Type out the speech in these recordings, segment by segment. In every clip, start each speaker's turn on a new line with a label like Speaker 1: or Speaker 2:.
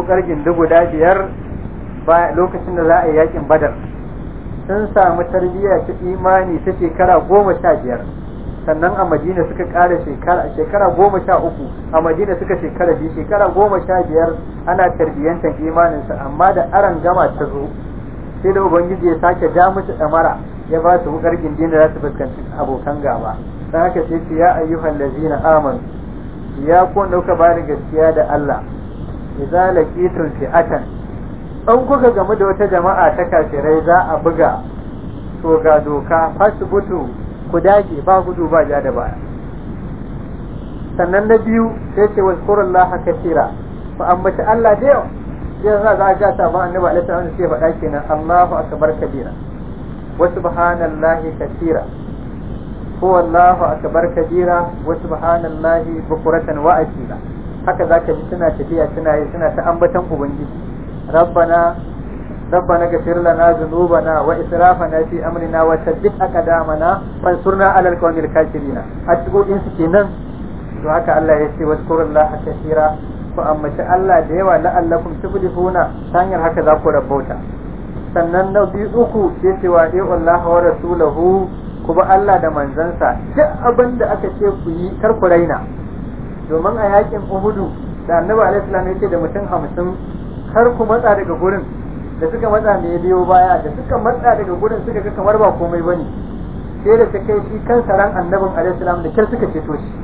Speaker 1: wukar gindi guda biyar lokacin da za a yi yakin badar sun samu tarbiyya ta imani ta shekara goma sha biyar sannan a madina suka ƙara shekara shekara goma sha uku a madina suka shekara biyu shekara goma sha biyar ana tarbiyyantar imaninsa amma da aran gama ta zo sai da ubangiji ya sake ja musu ɗamara ya ba su wukar gindin da za su fuskanci abokan gaba don haka sai ce ya ayyuhan lazina amanu ya ku dauka ba da gaskiya da Allah idza laqitum fi'atan an kuka gamu da wata jama'a ta kafirai za a buga to ga doka fasbutu ku dage ba gudu ba ja da baya sannan na biyu sai ce wazkurullaha katira fa ambaci Allah da yawa sai za za ga sabon annabi alaihi salam sai faɗa kenan Allahu akbar kabira wa subhanallahi katira huwa Allahu akbar kabira wa subhanallahi bukuratan wa asila haka zaka ji suna tafiya suna yi suna ta ambatan ubangiji rabbana ربنا اغفر لنا ذنوبنا واسرافنا في امرنا وثبت اقدامنا وانصرنا على القوم الكافرين اتقوا ان سكينن to haka Allah ya ce wazkurullaha kathira ku ambaci Allah da yawa la'allakum tuflihuna ta hanyar haka za ku rabauta sannan na biyu uku sai ce wa Allah wa rasulahu ku ba Allah da manzansa duk abin da aka ce ku yi kar ku raina domin a yakin Uhudu da Annabi alaihi salam ya ce da mutum hamsin kar ku matsa daga gurin da suka matsa me biyo baya da suka matsa daga gurin suka ga kamar ba komai bane sai da ta kai shi kansa ran Annabin alaihi salam da kyar suka ceto shi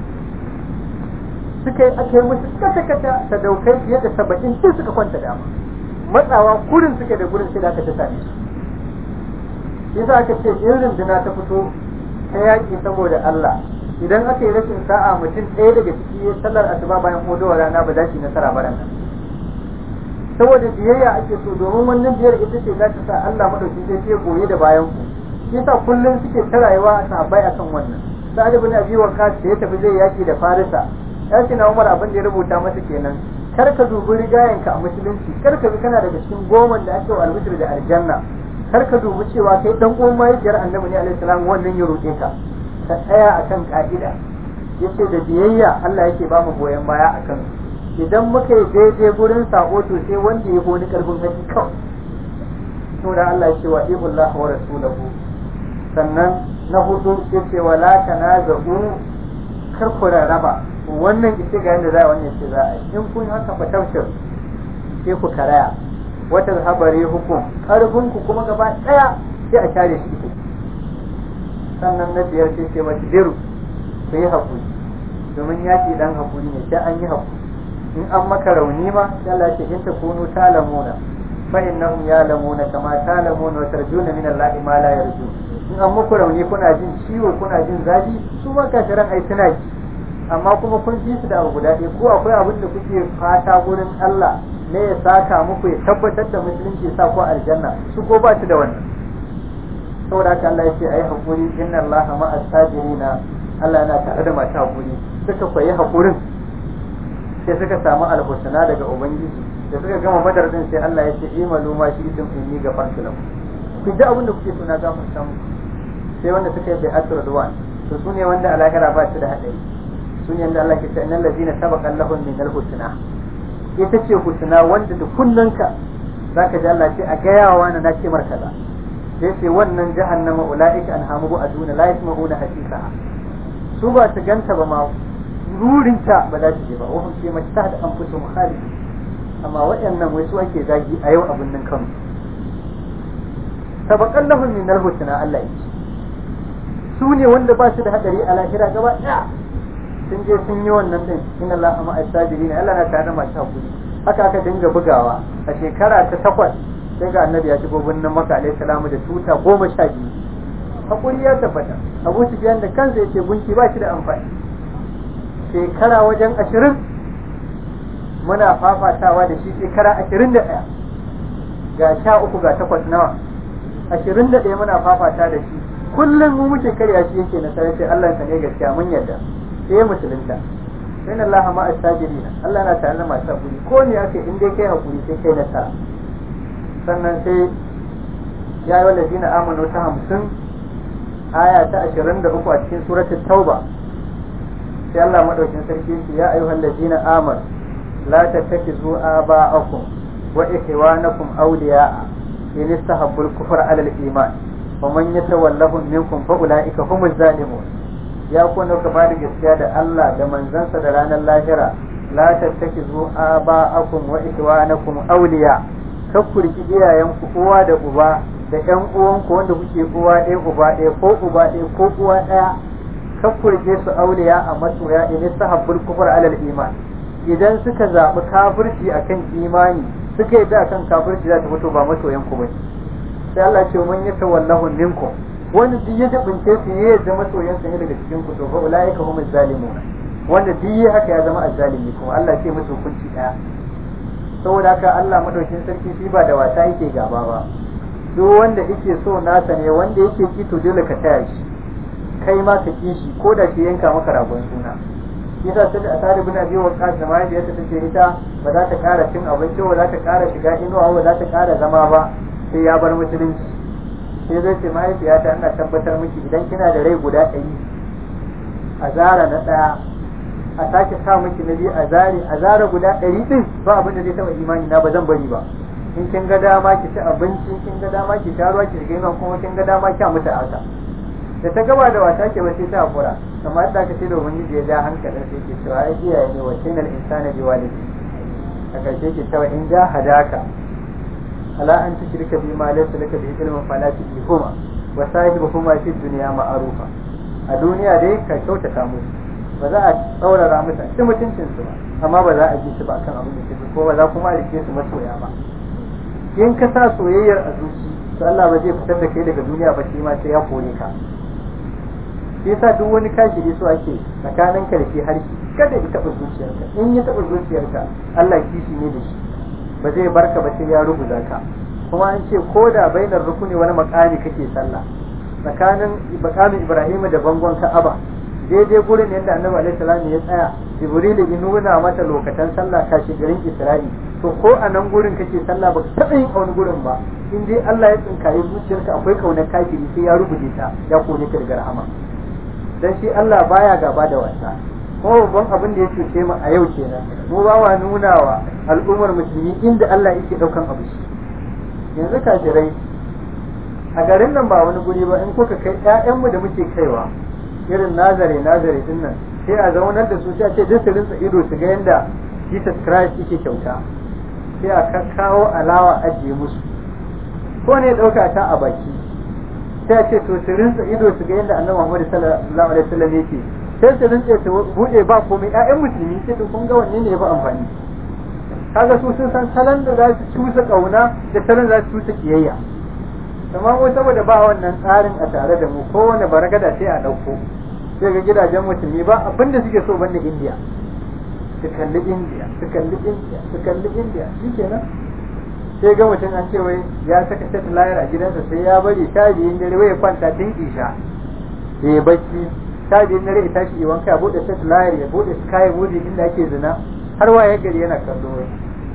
Speaker 1: suka yi aka yi musu kata kata ta daukai fiye da saba'in sai suka kwanta dama matsawa kurin suke da gurin sai da aka ta same su yasa aka ce in runduna ta fito ta yaƙi saboda Allah idan aka yi rashin sa'a mutum ɗaya daga ciki ya sallar asuba bayan kodowar rana ba za shi nasara ba nan saboda biyayya ake so domin wannan biyar ita ce za ta sa Allah madauki sai ya goye da bayan ku yasa kullum suke ta rayuwa a sahabbai akan wannan sa'ad ibn abi waqqas da ya tafi zai yaki da farisa ya ce na umar abin da ya rubuta masa kenan kar ka dubi rigayenka a musulunci kar ka bi kana daga cikin goman da ake wa albishir da aljanna kar ka dubi cewa kai dan uwan mahaifiyar annabi ne alaihi salam wannan ya roƙe ka ka tsaya akan ka'ida yace da biyayya Allah yake ba mu goyon baya akan idan muka yi daidai gurin sako to sai wanda ya wani karfin haƙi kawai to da Allah ya ce wa ibullah wa rasulahu sannan na hudu yace wala tanazu kar ku raba wannan ita ga yadda za a wannan ce za a yi in kun haka fa tafsir sai ku karaya wata habari hukum karfin ku kuma gaba daya sai a share shi sannan na biyar sai ce mata diru ku yi hakuri domin yaki dan hakuri ne sai an yi hakuri in an maka rauni ma sai Allah ce in ta kunu talamuna fa innahum yalamuna kama talamuna wa tarjuna min Allah ma la yarju in an muku rauni kuna jin ciwo kuna jin zafi su ma kafiran ai suna ji amma kuma kun ji su da abu guda ɗaya ko akwai abin da kuke fata gurin Allah ne ya saka muku ya tabbatar da musulunci sa ku aljanna su ko ba su da wannan saboda haka Allah ya ce ai hakuri inna Allah ma as-sabirina Allah yana tare da masu hakuri suka koyi hakurin sai suka samu alhusna daga ubangiji da suka gama badar din sai Allah ya ce imalu ma shi idan inni gafartu lakum ku ji abin da kuke so na gafarta muku sai wanda suka yi bai'atul ridwan to sune wanda a lahira ba su da hadari sun yanda Allah ke ce innal ladina sabaqa lahum min al-husna ita ce husna wanda da kunnanka zaka ji Allah ce a gayawa na nace mar kaza sai ce wannan jahannama ulaika anhamu aduna la yasma'una hasisa su ba su ganta ba ma rurinta ba za su je ba wa hum fi mastahad anfusuhum khalid amma waɗannan wai su ake zagi a yau abin nan kansu sabaqan lahum min al-husna Allah yake su ne wanda ba su da hadari a lahira gaba ɗaya sun je sun yi wannan din inna Allah ma as-sabirin Allah na tare da masu hakuri haka aka dinga bugawa a shekara ta takwas sai ga annabi ya shigo birnin Makka alaihi salamu da tuta goma sha biyu hakuri ya tabbata Abu Sufyan da kansa yace gunki ba shi da amfani shekara wajen ashirin muna fafatawa da shi shekara ashirin da ɗaya ga sha uku ga takwas nawa ashirin da ɗaya muna fafata da shi kullum mu muke karya shi yake nasarar sai Allah ka ne gaskiya mun yarda sai musulunta sai na Allah ma astajirina Allah na tare da masu hakuri ko ne ake in dai kai hakuri sai kai nasara sannan sai ya yi wanda zina amanu ta hamsin aya ta ashirin da uku a cikin suratul tauba sai Allah madaukin sarki ce ya ayyuhal ladina amanu la tattakizu aba'akum wa ikhwanakum awliya'a in istahabbul kufra 'ala al-iman wa man yatawallahum minkum fa ulaika humuz zalimun ya kuna ka bada gaskiya da Allah da manzansa da ranar lahira la tattakizu aba'akum wa ikhwanakum awliya kakkurki iyayenku uwa da uba da ƴan uwanku wanda kuke uwa ɗaya uba ɗaya ko uba ɗaya ko uwa ɗaya kakkurke su auliya a masoya in sahabbul kufur alal iman idan suka zaɓi kafirci akan imani suka yi da akan kafirci za ta fito ba masoyan ku bane sai Allah ce mun yi tawallahu minkum wanda duk ya dabince su ya yadda masoyan sa ne daga cikin ku to fa ulaika humuz zalimun wanda duk ya haka ya zama azzalimi kuma Allah ce musu hukunci daya saboda haka Allah madaukin sarki shi ba da wasa yake gaba ba duk wanda yake so nasa ne wanda yake ki to dole ka taya shi kai ma ka ki shi ko da shi yanka maka ragon suna yasa sai a tare bin abi waqas da mahaifiyarta tace ita ba za ta ƙara cin abinci ba za ta ƙara shiga inuwa ba za ta ƙara zama ba sai ya bar musulunci sai zai ce mahaifiyata ina tabbatar miki idan kina da rai guda ɗari a zara na ɗaya a sake sa miki na biyu a zare a zara guda ɗari ɗin ba abin da zai taɓa imani na ba zan bari ba in kin ga dama ki ci abinci kin ga dama ki sha ruwa ki shiga inuwa kuma kin ga dama ki mutu haka da ta gaba da wata ke ba sai ta hakura amma da ka ce da ubangiji ya ja hankalin sai ke cewa ai iyaye ne wa sainal insana bi walidi a karshe ke cewa in ja hadaka ala an tushrika bi ma laysa laka bi ilmin fala tuhuma wa sahibuhuma fi dunya ma'rufa a duniya dai ka kyautata musu ba za a tsaurara musu ci mutuncin su ba amma ba za a ji su ba kan abin da ke ko ba za kuma a rike su masoya ba in ka sa soyayyar a zuci to Allah ba zai fitar da kai daga duniya ba shi ma sai ya kore ka shi yasa duk wani kashiri so ake tsakanin ka da shi harshe kada ya taɓa zuciyarka in ya taɓa zuciyarka Allah kishi ne da shi ba zai barka ba sai ya rubuta ka kuma an ce ko da bainar rukuni wani makami kake sallah tsakanin makamin Ibrahim da bangon Ka'aba daidai gurin yadda Annabi alaihi salam ya tsaya Jibril ya nuna mata lokacin sallah kashi garin Isra'i to ko a nan gurin kake sallah baka taɓa yin wani gurin ba in dai Allah ya tsinkaye zuciyarka akwai kaunar kafiri sai ya rubuce ta ya kone ka daga rahama dan shi Allah baya gaba da wasa kuma babban abin da ya cuce mu a yau kenan mu ba wa nuna wa al'ummar musulmi inda Allah yake daukan abu shi yanzu kafirai a garin nan ba wani guri ba in kuka kai ƴaƴanmu da muke kaiwa irin nazare nazare din nan sai a zaunar da su sai a ce duk su rinsa ido su ga yanda Jesus Christ yake kyauta sai a kawo alawa ajiye musu ko ne ɗauka ta a baki sai a ce to su rinsa ido su ga yadda annabi Muhammad sallallahu alaihi wasallam yake sai su rinsa su bude ba komai ƴaƴan musulmi sai to kun ga wanne ne ya fi amfani kaga su sun san salon da za su cusa kauna da salon za su cusa kiyayya amma mu saboda ba wannan tsarin a tare da mu kowane baragada sai a ɗauko sai ga gidajen musulmi ba abin da suke so banda indiya su kalli indiya su kalli indiya su kalli indiya shikenan sai ga mutum an ce wai ya saka set layar a gidansa sai ya bari sha biyun dare wai kwanta tun isha ya bacci sha biyun dare ya tashi ya wanka ya bude set layar ya bude sky movie inda ake zina har waye gari yana kallo wai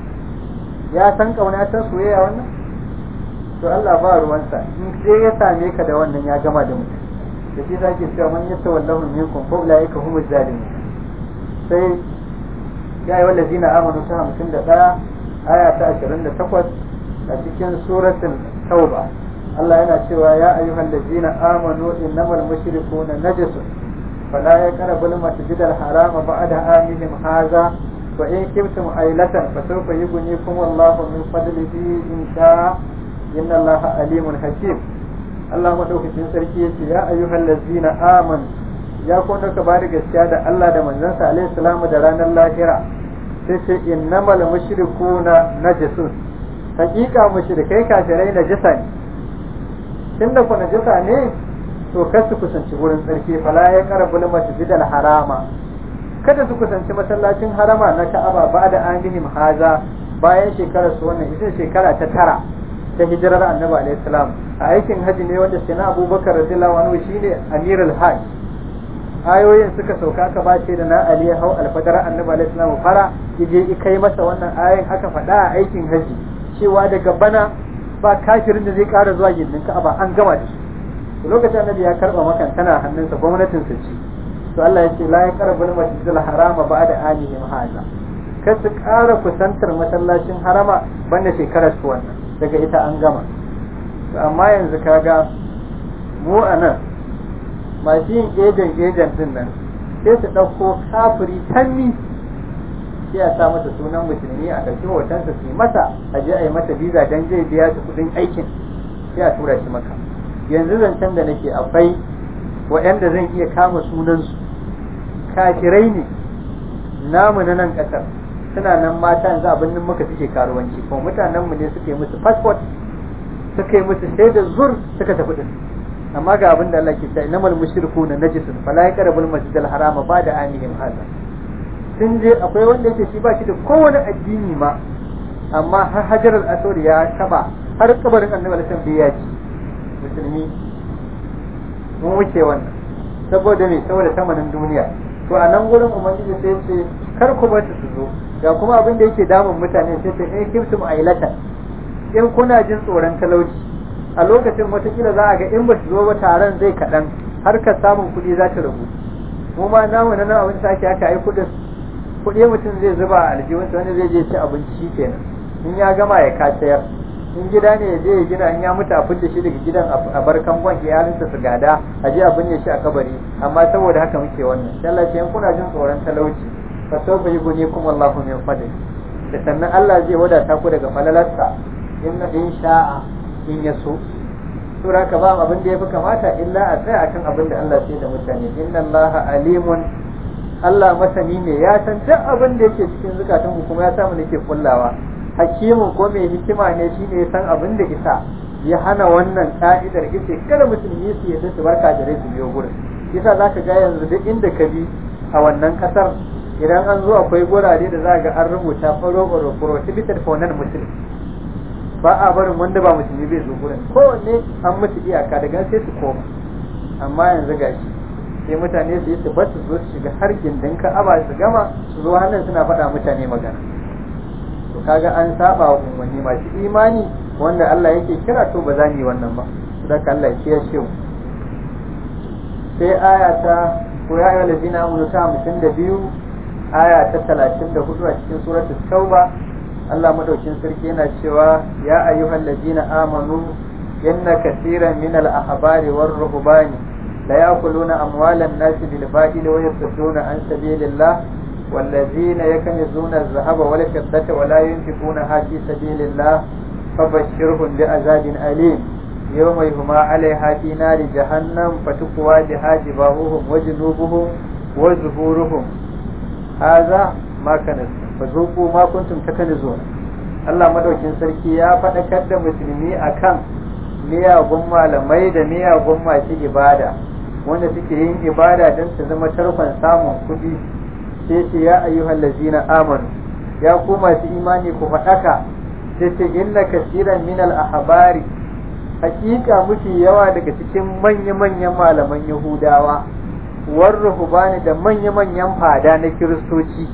Speaker 1: ya san kauna ta soyayya wannan to Allah ba ruwansa in sai ya same ka da wannan ya gama da mutum da shi zake cewa man yatta wallahu minkum fa ulaika humuz zalimun sai ya yi wallazina amanu ta hamsin da ɗaya aya ta ashirin da takwas a cikin suratul tauba Allah yana cewa ya ayyuhal ladzina amanu innamal mushrikuna najasun fala yaqrabul masjidal harama ba'da amihim hadha wa in kuntum ailatan fasawfa yughnikum Allahu min fadlihi in sha'a inna Allaha alimun hakim Allah madaukakin sarki yace ya ayyuhal ladzina amanu ya kuma ka bada gaskiya da Allah da manzansa alaihi salamu da ranar lahira sai ce innamal mushrikuna najasun hakika mushrikai kafirai najasa ne tunda ku najasa ne to kar su kusanci wurin tsarki fala ya qarabul masjidal harama kada su kusanci masallacin harama na Ka'aba ba da amihim haza bayan shekarar su wannan ita shekara ta tara ta hijirar Annabi alaihi salam a aikin haji ne wanda sai na Abubakar radiyallahu anhu shine amirul hajj ayoyin suka sauka aka bace da na Ali hau alfadar annabi alaihi salam fara yaje kai masa wannan ayoyin aka faɗa a aikin haji cewa daga bana ba kafirin da zai ƙara zuwa gindin Ka'aba an gama da shi lokacin annabi ya karba makan tana hannunsa gwamnatin sa ce to Allah ya ce la yaqrabul masjidil harama ba'da anihim haza kar su ƙara kusantar masallacin harama banda shekarar su wannan daga ita an gama amma yanzu kaga mu a nan masu yin ejen ejen din nan sai su ɗauko kafiri tanni sai a sa masa sunan musulmi a ɗauki hotonsa su yi masa a je a yi masa biza don zai biya su kuɗin aikin sai a tura shi maka yanzu zancen da nake akwai waɗanda zan iya kama sunansu kafirai ne namu na nan ƙasar suna nan mata yanzu abin nan muka suke karuwanci kuma mutanenmu ne suke musu passport suka yi musu shaidar zur suka tafi din amma ga abin da Allah ke cewa innamal mushrikuna najisun fala yaqrabul masjidal harama ba'da amihim hada sun je akwai wanda yake shi ba shi da kowane addini ma amma har hajarar aswad ya taba har kabarin annabi alaihi wasallam ya ci musulmi mun wuce wannan saboda me saboda tamanin duniya to a nan gurin ubangiji sai ya ce kar ku bar su zo ga kuma abin da yake damun mutane sai ce in kiftum ailatan in kuna jin tsoron talauci a lokacin watakila za a ga in ba su zo ba taron zai kaɗan har ka samun kuɗi za ta ragu mu ma namu na nan abin sake haka ai kuɗin kuɗi mutum zai zuba a aljihunsa wani zai je ci abinci kenan in ya gama ya kasayar in gida ne ya je ya gina in ya mutu a fidda shi daga gidan a bar kangon iyalinsa su gada a je a binne shi a kabari amma saboda haka muke wannan sai Allah ce in kuna jin tsoron talauci fa sawfa yughnikum Allahu min fadli da sannan Allah zai wadata ku daga falalarsa in in sha'a in ya so sura ka ba abin da yafi kamata illa a tsaya akan abin da Allah sai da mutane inna Allah alimun Allah masani ne ya san duk abin da yake cikin zukatan ku kuma ya samu nake kullawa hakimin ko mai hikima ne shine ya san abin da isa ya hana wannan ka'idar ita kada musulmi su yadda su barka da su biyo gurin yasa zaka ga yanzu duk inda ka bi a wannan kasar idan an zo akwai gurare da za ga an rubuta faro faro prohibited for non muslim ba a barin wanda ba musulmi bai zo gurin kowanne an musu iyaka daga sai su koma amma yanzu gashi sai mutane su yi su bar su zo su shiga har gindin ka'aba su gama su zo hannun suna faɗa mutane magana to kaga an saba wa umarni masu imani wanda Allah yake kira to ba za mu yi wannan ba da Allah ya kiyaye shi sai aya ta ko ya ayyuhal ladina amanu ta 52 aya ta 34 a cikin suratul tauba Allah madaukin sarki yana cewa ya ayyuhal ladina amanu inna katiran min al ahbari war ruhbani la ya'kuluna amwalan nas bil batil wa yasudduna an sabilillah والذين يكنزون الذهب والفضة ولا ينفقونها في سبيل الله فبشرهم بعذاب أليم يوم يهما عليها في نار جهنم فتقوى بها جباههم وجنوبهم وظهورهم هذا ما كنزتم فذوقوا ما كنتم تكنزون Allah madaukin sarki ya faɗakar da musulmi akan miyagun malamai da miyagun masu ibada wanda suke yin ibada don su zama tarkon samun kuɗi sai ce ya ayyuhal lazina amanu ya ku masu imani ku faɗaka sai ce inna kasiran min al ahbari hakika mafi yawa daga cikin manya-manyan malaman yahudawa war ruhbani da manya-manyan fada na kiristoci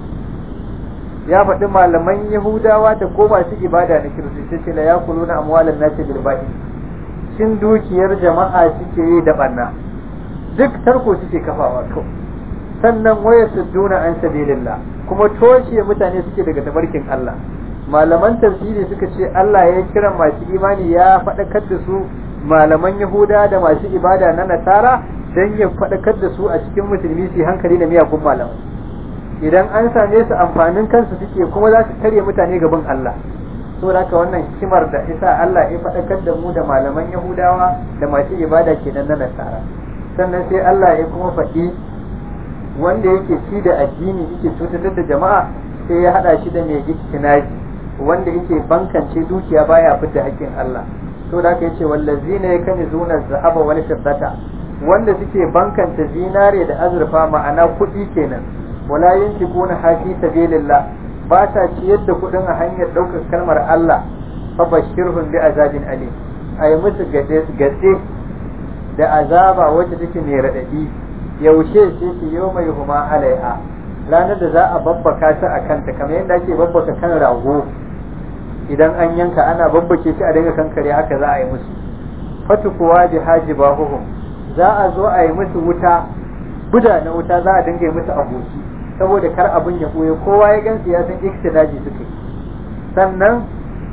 Speaker 1: ya faɗi malaman yahudawa da ko masu ibada na kiristoci ce la yakuluna amwalan nasi bil batil shin dukiyar jama'a suke yi da banna duk tarko suke kafawa to sannan waya sudduna an sabilillah kuma toshe mutane suke daga tabarkin Allah malaman tafsiri suka ce Allah ya kira masu imani ya faɗakar da su malaman Yahuda da masu ibada na Nasara dan ya faɗakar da su a cikin musulmi su hankali da miyagun malamai idan an same su amfanin kansu suke kuma za su karya mutane gaban Allah saboda haka wannan hikimar da isa Allah ya faɗakar da mu da malaman Yahudawa da masu ibada kenan na Nasara sannan sai Allah ya kuma faɗi wanda yake ci da addini yake cutar da jama'a sai ya hada shi da mai iktinaji wanda yake bankance dukiya baya fidda haƙƙin Allah to da aka yace wallazina yakani zuna zahaba wal fiddata wanda suke bankance zinare da azurfa ma'ana kuɗi kenan wala yunfiquna hafi sabilillah ba ta ciyar da kuɗin a hanyar ɗaukar kalmar Allah fa bashirhum bi azabin alim ay musu gade gade da azaba wacce take mai radadi yaushe ce ce yau mai huma alaiha ranar da za a babbaka ta a kanta kamar yadda ake babbaka kan rago idan an yanka ana babbake shi a dinga kankare haka za a yi musu fatu kuwa bi haji bahuhum za a zo a yi musu wuta buda na wuta za a dinga yi musu aboki saboda kar abin ya ɓoye kowa ya gansu ya san iktidaji suke sannan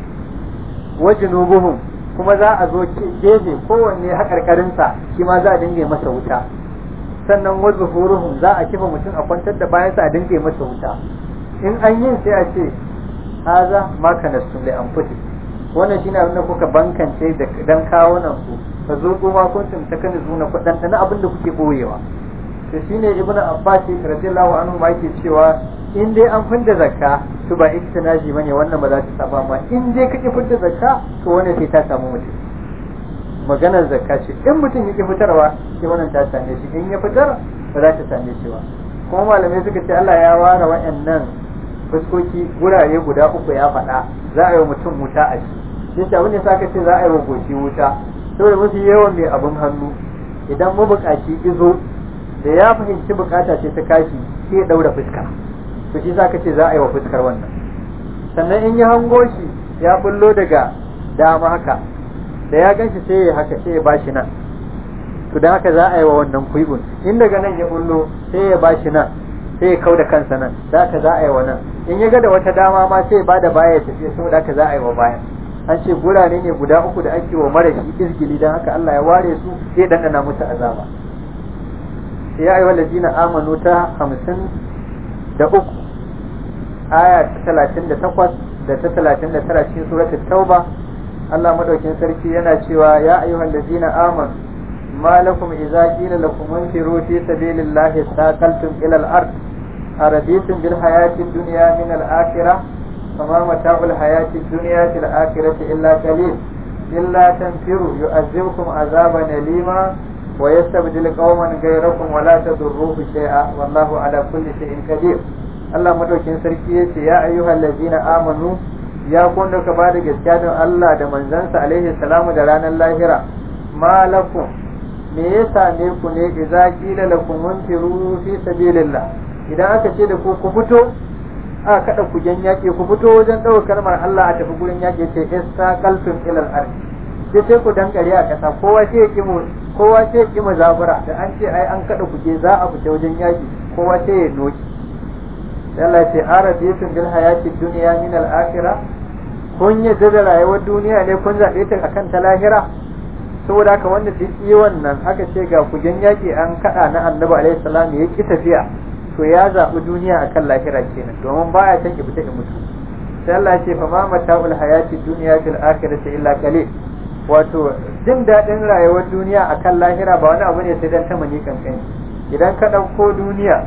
Speaker 1: wajinubuhum kuma za a zo gefe kowanne haƙarƙarinsa shi ma za a dinga masa wuta sannan wazu huruhum za a kifa mutum a kwantar da bayansa a dinga masa wuta in an yin sai a ce haza ma kanastu li anfusi wannan shine abin da kuka bankance da dan kawo nan ku fa zo kuma kuntum takanizuna ku dan dana abin da kuke boyewa to shine ibnu abbas radiyallahu anhu ma yake cewa in dai an fidda zakka to ba iktinaji bane wannan ba za ta saba ma in dai kake fidda zakka to wannan sai ta samu mutum maganar zakka ce in mutum yake fitarwa sai wannan ta same shi in ya fitar ba za ta same shi ba kuma malamai suka ce Allah ya ware wa'annan fuskoki gurare guda uku ya faɗa za a yi wa mutum wuta a shi sai abin da saka ce za a yi wa goshi wuta saboda mafi yawan mai abin hannu idan mabukaci izo da ya fahimci bukata ce ta kashi sai ya daura fuska to shi zaka ce za a yi wa fuskar wannan sannan in ya hango shi ya bullo daga dama haka da ya ganshi sai ya haka sai ya bashi nan to dan haka za a yi wa wannan kuibun in daga nan ya bullo sai ya bashi nan sai ya kau da kansa nan da haka za a yi wa nan in ya ga da wata dama ma sai ya bada baya ya tafi saboda haka za a yi wa bayan an ce gurare ne guda uku da ake wa mara shi izgili don haka Allah ya ware su sai dandana musu azaba ya ayyuhal ladina amanu ta hamsin da uku aya ta talatin da takwas da ta talatin da tara cikin suratul tauba Allah madaukin sarki yana cewa ya ayyuhal ladina amanu ما لكم إذا قيل لكم انفروا في سبيل الله استاقلتم إلى الأرض أرضيتم بالحياة الدنيا من الآخرة فما متاع الحياة الدنيا في الآخرة إلا قليل إلا تنفروا يؤذبكم عذابا أليما ويستبدل قوما غيركم ولا تضروه شيئا والله على كل شيء قدير Allah madaukin sarki ya ce ya ayyuhal ladzina amanu ya kun da ka bada gaskiya don Allah da manzansa alaihi salamu da ranar lahira malakum me ya same ku ne idza qila lakum munfiru fi sabilillah idan aka ce da ku ku fito a kada ku jan yaƙi ku fito wajen ɗaukar kalmar Allah a tafi gurin yaƙi ce istaqaltum ila al-ard sai sai ku dankare a ƙasa kowa sai ya kimu kowa sai ya kimu zabura da an ce ai an kada ku je za a fita wajen yaƙi kowa sai ya noki sai Allah ce arabiyatun bil hayati dunya min al-akhirah kun yadda da rayuwar duniya ne kun zaɓe ta akan ta lahira saboda haka wanda duk yi wannan aka ce ga kujen yaƙi an kaɗa na annabi alaihi salam ya ki tafiya to ya zaɓi duniya akan lahira kenan domin baya can ki fita in mutu sai Allah ya ce fa ma mata'ul hayati dunya fil akhirati illa qalil wato jin daɗin rayuwar duniya akan lahira ba wani abu ne sai dan tamani kankani idan ka ɗauko duniya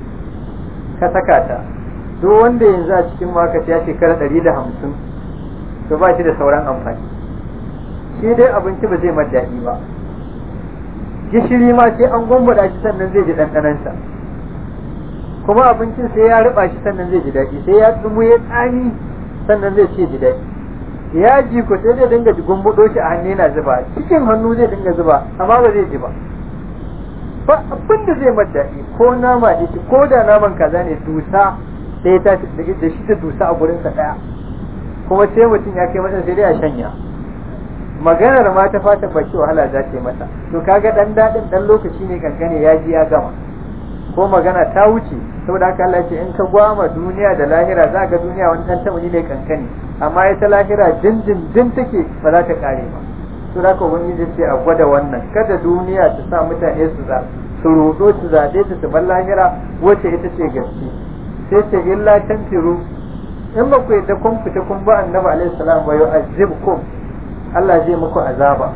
Speaker 1: ka saka ta duk wanda yanzu a cikin maka ya shekara ɗari da hamsin to ba shi da sauran amfani shi dai abinci ba zai daɗi ba gishiri ma sai an gwambada shi sannan zai ji ɗanɗanansa kuma abincin sai ya riba shi sannan zai ji daɗi sai ya tsumu ya tsami sannan zai ce ji daɗi ya ji ko sai zai dinga gumbudo shi a hannu yana zuba cikin hannu zai dinga zuba amma ba zai ji ba ba abin da zai daɗi ko nama da shi ko da naman kaza ne dusa sai ta da shi ta dusa a gurinsa ɗaya kuma sai mutum ya kai masa sai dai a shanya maganar ma ta fata baki wahala za ta yi mata to kaga dan dadin dan lokaci ne kankane ya ji ya gama ko magana ta wuce saboda haka Allah ce in ka gwama duniya da lahira za ga duniya wani dan tamani ne kankane amma ita lahira din din din take ba za ta kare ba to da ka ubangiji ce a gwada wannan kada duniya ta sa mutane su za su rudo su zaɓe ta su bar lahira wacce ita ce gaske sai ce illa tanfiru in ba ku yadda kun fita kun ba annabi alaihi salam wa yu'azzibkum Allah zai muku azaba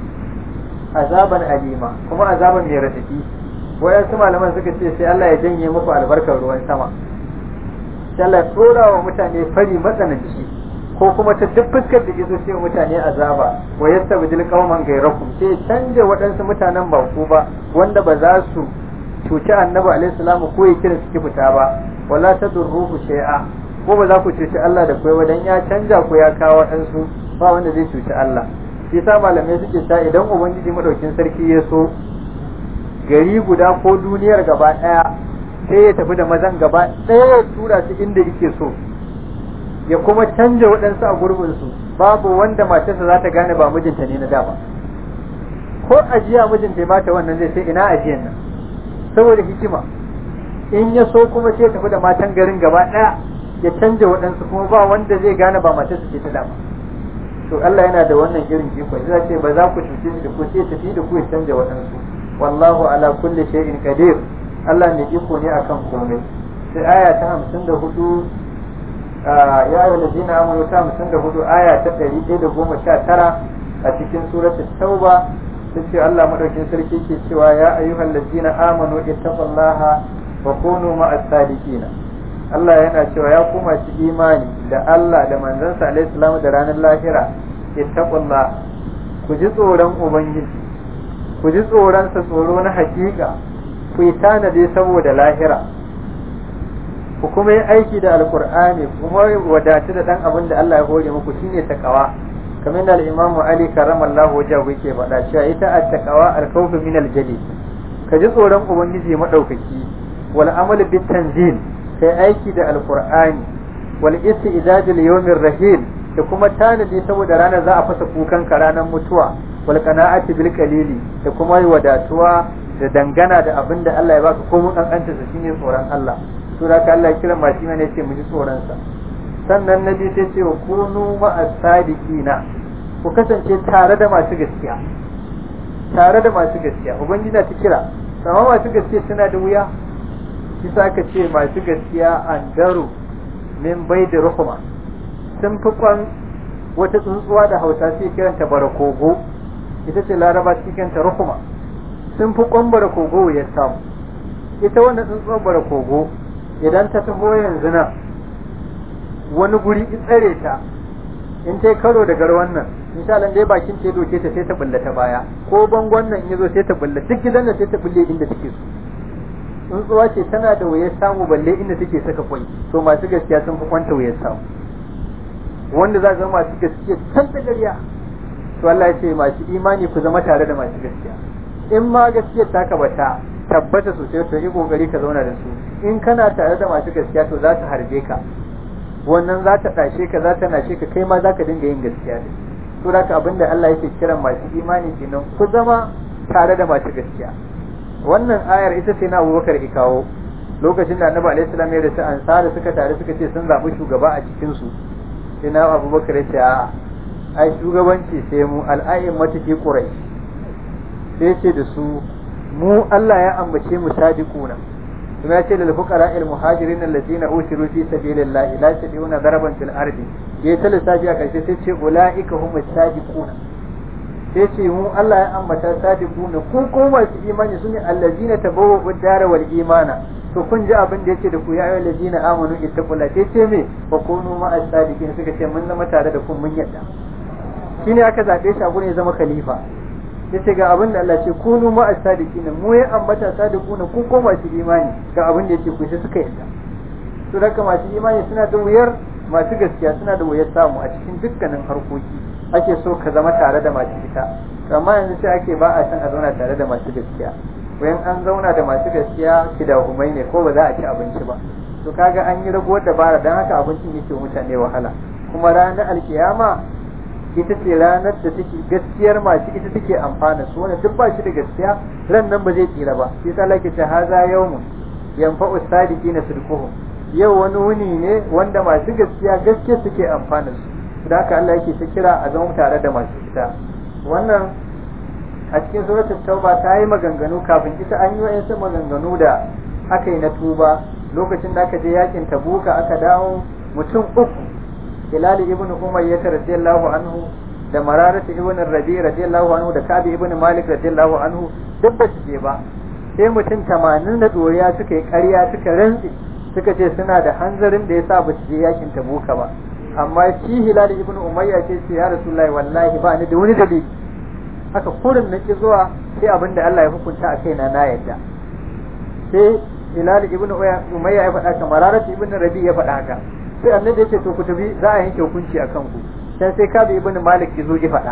Speaker 1: azaban alima kuma azaban mai radadi wayansu malaman suka ce sai Allah ya janye muku albarkar ruwan sama sai Allah ya tura wa mutane fari matsananci ko kuma ta duk fuskar da gizo sai mutane azaba wa yastabdil qauman ghayrakum sai canja waɗansu mutanen ba ku ba wanda ba za su cuci annabi alaihi salamu ko ya kira suke fita ba wala tadurruhu shay'a ko ba za ku cuci Allah da kai wadan ya canja ku ya kawo waɗansu ba wanda zai cuci Allah shi sa malamai suke ta idan ubangiji madaukin sarki ya so gari guda ko duniyar gaba ɗaya sai ya tafi da mazan gaba ɗaya ya tura su inda yake so ya kuma canja waɗansu a gurbinsu babu wanda matarsa za ta gane ba mijinta ne na da ba ko ajiya mijinta ya bata wannan zai sai ina ajiyan nan saboda hikima in ya so kuma sai tafi da matan garin gaba ɗaya ya canja waɗansu kuma ba wanda zai gane ba matarsa ce ta dama to Allah yana da wannan irin iko sai ce ba za ku cuce shi da ku sai tafi da ku ya canja waɗansu wallahu ala kulli shay'in qadir Allah ne iko ne akan komai sai aya ta 54 ya ayyuhal ladina amanu ta 54 aya ta 119 a cikin suratul tauba sai Allah madaukin sarki ke cewa ya ayyuhal ladina amanu ittaqullaha wa kunu ma'as sadiqin Allah yana cewa ya kuma ci imani da Allah da manzansa alaihi salam da ranar lahira ittaqullaha ku ji tsoron ubangiji ku ji tsoron sa tsoro na hakika ku yi tanade saboda lahira ku kuma yi aiki da alkur'ani kuma wadatu da dan abin da Allah ya hore muku shine takawa kamar da al-Imam Ali karramallahu wajhahu yake faɗa cewa ita at-taqwa al-khawf min al-jali ka ji tsoron ubangiji madaukaki wal amal bit tanzil kai aiki da alkur'ani wal istidad li yawmir rahil da kuma tanadi saboda ranar za a fasa kukan ka ranar mutuwa wal qana'ati bil qalili da kuma wadatuwa da dangana da abin da Allah ya baka ko mun kankanta sa shine tsoron Allah to da ka Allah ya kira masu imani ya ce mu ji tsoron sa sannan nabi sai ce wa kunu ma'as sadiqina ku kasance tare da masu gaskiya tare da masu gaskiya ubangiji na ta kira amma masu gaskiya suna da wuya shi sa ka ce masu gaskiya an daru min bai da ruhuma sun fi kwan wata tsuntsuwa da hausa sai kiranta barakogo ita ce laraba cikanta ruhuma sun fi kwan barakogo ya samu ita wannan tsuntsuwar barakogo idan ta taho yanzu nan wani guri tsare ta in ta karo da garwan nan insha Allah dai bakin ce doke ta sai ta bulla ta baya ko bangon nan yazo sai ta bulla duk gidan nan sai ta bulle inda take so tsuntsuwa ce tana da wayar samu balle inda take saka kwai to masu gaskiya sun fi kwanta wayar samu wanda za zama masu gaskiya can ta gariya to Allah ya ce masu imani ku zama tare da masu gaskiya in ma gaskiyar taka bata tabbata sosai to yi kokari ka zauna da su in kana tare da masu gaskiya to za su harbe ka wannan za ta tashe ka za ta nashe ka kai ma za ka dinga yin gaskiya ne to da abinda Allah yake kiran masu imani kenan ku zama tare da masu gaskiya wannan ayar ita ce na Abubakar ya kawo lokacin da Annabi alaihi salam ya rasu ansari suka tare suka ce sun zabi shugaba a cikin su sai na Abubakar ya ce a ai shugabanci sai mu al'ayyin mata fi quraish sai ce da su mu Allah ya ambace mu sadiquna kuma ya ce lil fuqara al muhajirin alladhina usiru fi sabilillahi la yastati'una daraban fil ardi yayi ta lissafi a karshe sai ce ulaika humus sadiquna sai ce mu Allah ya ambata sadiquna ko ko masu imani sune allazina tabawwa'u dara wal imana to kun ji abin da yake da ku ya ayyuhal ladina amanu ittaqulla sai ce me wa kunu ma'as sadiqin suka ce mun zama tare da ku mun yadda shine aka zabe shi a gurin ya zama khalifa yace ga abin da Allah ce kunu ma'as sadiqin mu ya ambata sadiquna ku ko masu imani ga abin da yake ku sai suka yadda to daga masu imani suna da wuyar masu gaskiya suna da wuyar samu a cikin dukkanin harkoki ake so ka zama tare da masu ita amma yanzu sai ake ba a san a zauna tare da masu gaskiya wayan an zauna da masu gaskiya humai ne ko ba za a ci abinci ba to kaga an yi raguwar dabara dan haka abincin yake mutane wahala kuma ranar alkiyama ita ce ranar da take gaskiyar masu ita take amfana su wanda duk ba shi da gaskiya ran nan ba zai tsira ba shi yasa lake ce haza yawmun yanfa'u sadiqina sidquhum yau wani wuni ne wanda masu gaskiya gaskiya suke amfana su da haka Allah yake ta kira a zama tare da masu ita wannan a cikin suratul tauba ta yi maganganu kafin ita an yi wa'yansu maganganu da aka yi na tuba lokacin da aka je yakin tabuka aka dawo mutum uku hilali ibn umayyah radiyallahu anhu da mararata ibn rabi radiyallahu anhu da kabi ibn malik radiyallahu anhu duk ba su je ba sai mutum tamanin da doriya suka yi ƙarya suka rantsi suka ce suna da hanzarin da yasa ba su je yakin tabuka ba amma shi hilali ibn umayya ce ce ya rasulullahi wallahi ba ni da wani dalili haka kurin na ki zuwa sai abin da Allah ya hukunta a kaina na yadda sai hilali ibn umayya ya faɗa haka mararat ibn rabi ya faɗa haka sai annabi ya ce to ku tafi za a yanke hukunci akan ku sai sai kabi ibn malik ya zo ya faɗa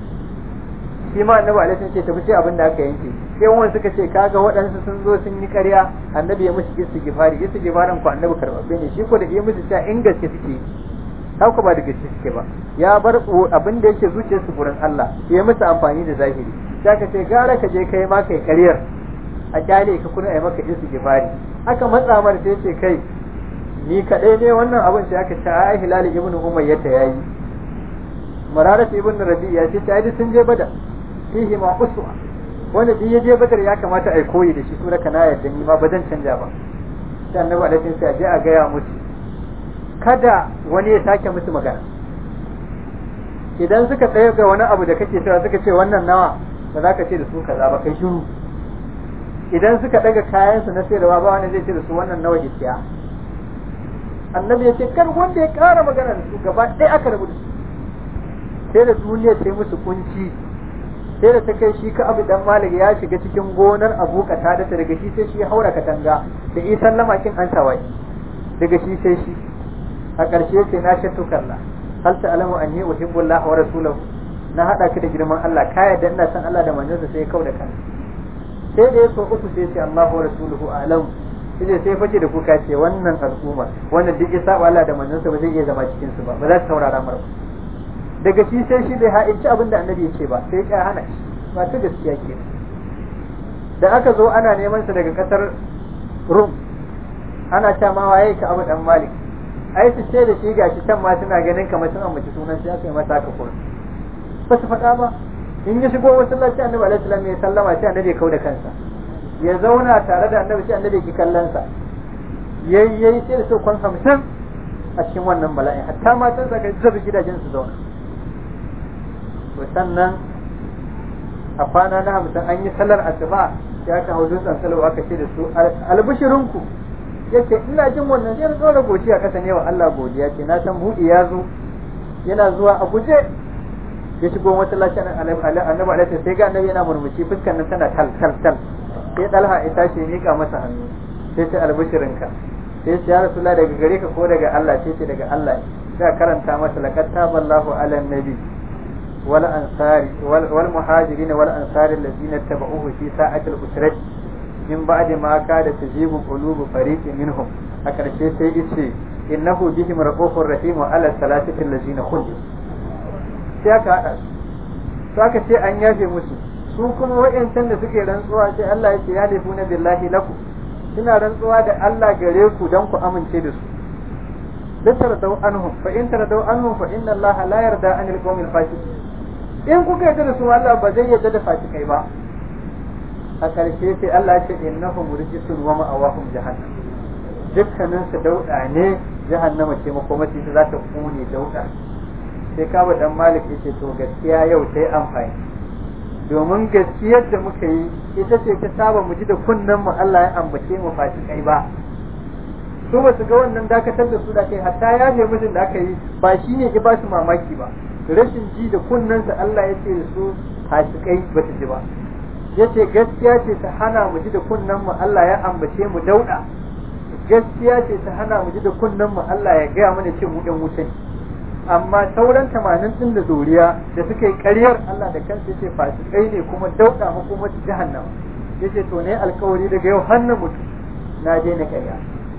Speaker 1: shi ma annabi alaihi ce tafi sai abin da aka yanke sai wani suka ce kaga waɗansu sun zo sun yi ƙarya annabi ya musu istighfari istighfarin ku annabi karɓaɓɓe ne shi ko da ya musu cewa in gaske suke haka ba da gaske suke ba ya bar abin da yake zuciyarsu gurin Allah ya musu amfani da zahiri sai ka ce gara ka je kai ma kai ƙaryar a kyale ka kuna ai maka istighfari aka matsa mar sai ce kai ni kaɗai ne wannan abin sai aka ce ai hilal ibn umayya ta yayi mararat ibn rabi ya ce ai sun je badar fihi ma uswa wanda duk ya je badar ya kamata ai koyi da shi sura kana yadda ni ma ba zan canja ba sai annabi alaihi sai je a gaya musu kada wani ya sake musu magana idan suka tsaye ga wani abu da kake cewa suka ce wannan nawa ba za ka ce da su kaza ba kai shiru idan suka daga kayansu na sayarwa ba wani zai ce da su wannan nawa isiya annabi ya ce kar wanda ya kara magana da su gaba ɗaya aka rabu da su sai da duniya ta yi musu kunci sai da ta kai shi ka abu dan malik ya shiga cikin gonar abu ta da ta daga shi sai shi haura katanga da isan lamakin an tawaye daga shi sai shi a ƙarshe ce na shattu kalla hal ta'lamu anni uhibbu Allah wa rasulahu na hada ki da girman Allah ka yadda ina san Allah da manzonsa sai kau da kan sai da yaso uku sai ce Allah wa rasuluhu a'lam sai sai fice da kuka ce wannan al'umma wannan duk isa Allah da manzonsa ba zai iya zama cikin su ba ba za su saurara mar daga shi sai shi bai ha'inci abin da annabi ya ce ba sai ya hana shi ba ta gaskiya ke da aka zo ana neman sa daga kasar Rum ana ta ma waye ka Abu dan Malik ai su ce da shi gashi can ma suna ganin kamar sun ambaci sunan sai aka yi masa haka kuma ba su faɗa ba in ya shigo masallaci annabi alaihi salam ya sallama sai annabi ya kauda kansa ya zauna tare da annabi sai annabi ki kallon sa yayi yayi sai da kwan hamsin a cikin wannan bala'i hatta matan sa ga zabi gidajen su zauna to sannan a kwana na hamsin an yi sallar asuba ya ka hau dutsen salawa aka ce da su albishirinku yace ina jin wannan sai na tsora godiya kasa ne wa Allah godiya ce na san buɗi ya zo yana zuwa a guje ya shigo masallacin annabi alaihi sai ga annabi yana murmushi fuskar nan tana tal tal tal sai dalha ya tashi ya mika masa hannu sai ce albishirinka sai ce ya rasulullah daga gare ka ko daga Allah sai ce daga Allah sai karanta masa laqad taballahu ala nabi wal ansari wal muhajirin wal ansari alladhina tabauhu fi sa'ati al-usrati min ba'di ma kada tajibu qulubu fariqin minhum a karshe sai yace innahu bihim raqufur rahim wa ala salatati allazina khuldu sai aka hada su aka ce an yafe musu su kuma wa'yancan da suke rantsuwa sai Allah ya ce ya lefu na billahi laku suna rantsuwa da Allah gare ku don ku amince da su littar dau anhum fa in taradau anhum fa inna Allah la yarda anil qawmil fasiqin in kuka yarda da su Allah ba zai yarda da fasikai ba a ƙarshe sai Allah ya ce innahum rijsun wa ma'awahum jahannam dukkanin su dauda ne jahannama ce makomaci ta za ta kone dauda sai kaba dan malik yace to gaskiya yau sai amfani domin gaskiyar da muka yi ita ce ta saba mu ji da kunnen mu Allah ya ambace mu fasikai ba su ba su ga wannan dakatar da su da kai hatta ya je mijin da aka yi ba shi ne ki ba su mamaki ba rashin ji da kunnen sa Allah ya ce da su fasikai ba ta ji ba yace gaskiya ce ta hana mu ji da kunnen mu Allah ya ambace mu dauda gaskiya ce ta hana mu ji da kunnen mu Allah ya gaya mana ce mu ɗan wuce amma sauran tamanin din da zuriya da suka yi ƙaryar Allah da kansa yace fasikai ne kuma dauda mu kuma su jahannama yace to ne alkawari daga yau hannun mutu na je na ƙarya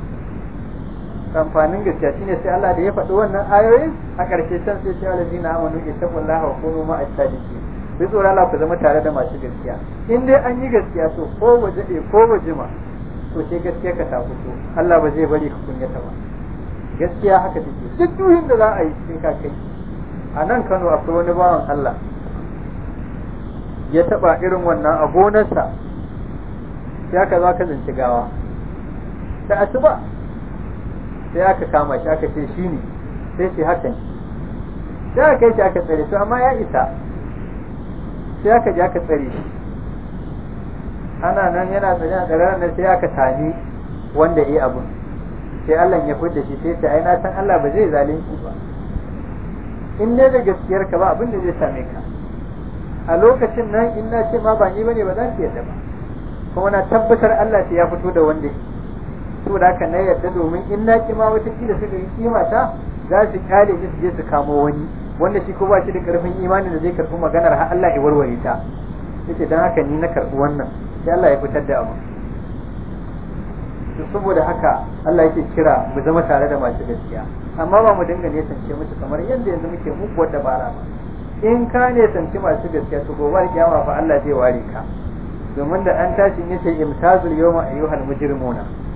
Speaker 1: amfanin gaskiya shine sai Allah da ya faɗi wannan ayoyin a ƙarshe can sai ce alazina amanu ittaqullaha wa kunu ma'as sadiqin bi tsoron Allah ku zama tare da masu gaskiya in dai an yi gaskiya to ko waje ko waje ma to sai gaskiya ka ta fito Allah ba zai bari ka kunyata ba gaskiya haka take duk duhin da za a yi sai ka kai a nan Kano akwai wani bawan Allah ya taba irin wannan a gonarsa sai aka zo aka zanci gawa da asuba sai aka kama shi aka ce shi ne sai ce haka ne sai aka kai shi aka tsare to amma ya isa sai aka je aka tsare shi ana nan yana tsare a tsare nan sai aka sami wanda ya yi abun sai Allah ya fudda shi sai ta ai na san Allah ba zai zalunci ba in ne da gaskiyar ka ba abin da zai same ka a lokacin nan in na ce ma ba ni bane ba za ki yarda ba kuma na tabbatar Allah sai ya fito da wanda saboda haka na yarda domin in na ki ma wata kila suka yi kima ta za su kyale ni su je su kamo wani wanda shi ko ba shi da karfin imanin da zai karɓi maganar har Allah ya warware ta yace dan haka ni na karɓi wannan sai Allah ya fitar da abu to saboda haka Allah yake kira mu zama tare da masu gaskiya amma ba mu dinga ne tance musu kamar yadda yanzu muke muguwar dabara ba in ka ne tance masu gaskiya to gobe kiyama fa Allah zai ware ka domin da an tashi yace imtazul yawma ayyuhal mujrimuna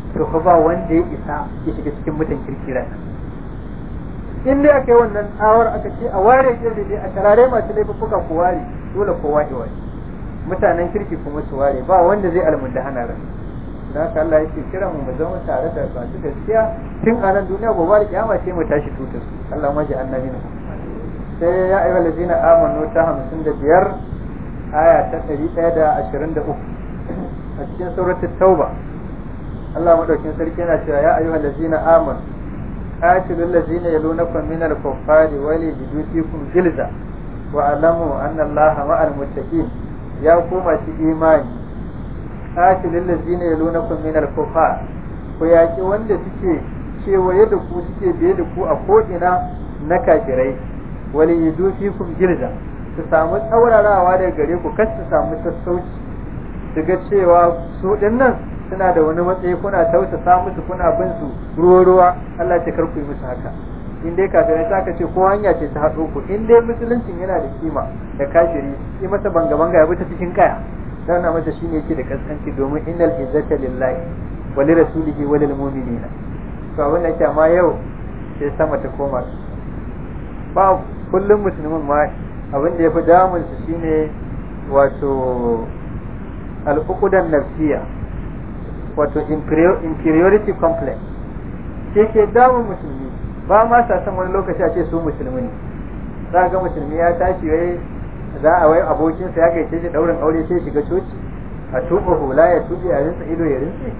Speaker 1: to fa ba wanda ya isa ya shiga cikin mutan kirkira in dai aka yi wannan tsawar aka ce a ware gefe dai a tarare masu laifuka ku ware dole kowa ya ware mutanen kirki kuma su ware ba wanda zai almunda hana ran da haka Allah yake kira mu mu zama tare da masu gaskiya tun a nan duniya gobe da kiyama sai mu tashi tutar su Allah maji annabi sai ya ayyuhal ladina amanu ta 55 aya ta 123 a cikin suratul tauba Allah madaukin sarki yana cewa ya ayyuhal ladina amanu قاتلوا الذين يلونكم من الكفار وليجدوا فيكم جلزة واعلموا أن الله مع المتقين يا قومة إيمان قاتلوا الذين يلونكم من الكفار وياكي wanda suke kewaye da ku suke biye da ku a ko'ina na kafirai wali yidu fikum gilza su samu tsaurarawa daga gare ku kar su samu sassauci su ga cewa su dinnan suna da wani matsayi kuna tausasa musu kuna bin su ruwa ruwa Allah ce karku yi musu haka in dai kafirai ta ka ce ko hanya ce ta haɗo ku in dai musuluncin yana da kima da kafiri yi masa banga banga ya bi ta cikin kaya dan na masa shine yake da kaskanci domin innal izzata lillahi wa li rasulihi wa lil mu'minina to abin da amma yau sai sama ta koma ba kullum musulmin ma abin da ya fi damun su shine wato al'ukudan nafsiya wato inferiority complex ke ke damun musulmi ba ma sa san wani lokaci a ce su musulmi ne za ga musulmi ya tashi wai za a wai abokinsa ya gaice shi daurin aure sai shiga coci a tuba hula ya tuɓe a rinsa ido ya rinse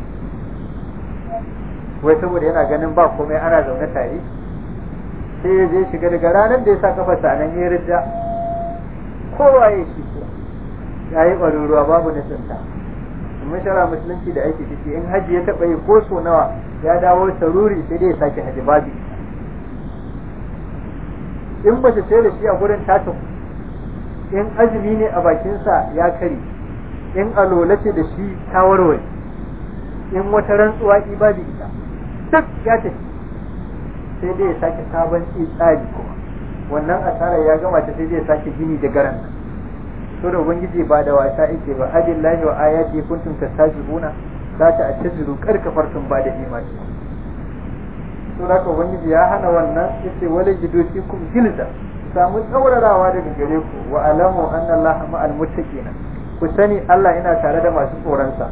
Speaker 1: wai saboda yana ganin ba komai ana zaune tare sai ya je shiga daga ranar da ya sa kafa nan ya rida kowa ya shi ya yi ɓaruruwa babu nisinta mun shara musulunci da aiki ciki in haji ya taɓa yi ko so nawa ya dawo saruri sai dai ya sake haji babu in mace ce da shi a gurin tata in azumi ne a bakinsa ya kare in alola ce da shi ta warware in wata rantsuwa ki babu ita duk ya tafi sai dai ya sake sabon tsari kuma wannan asarar ya gama ta sai dai ya sake gini da garan nan to da ubangiji ba da wasa yake ba abillahi wa ayati kuntum tastajibuna za ta attaziru karkafartum ba da imani to da ka ubangiji ya hana wannan yace wala jidu fikum gilza samu tsaurarawa daga gare ku wa alamu anna allaha ma'al muttaqin ku sani Allah ina tare da masu tsoronsa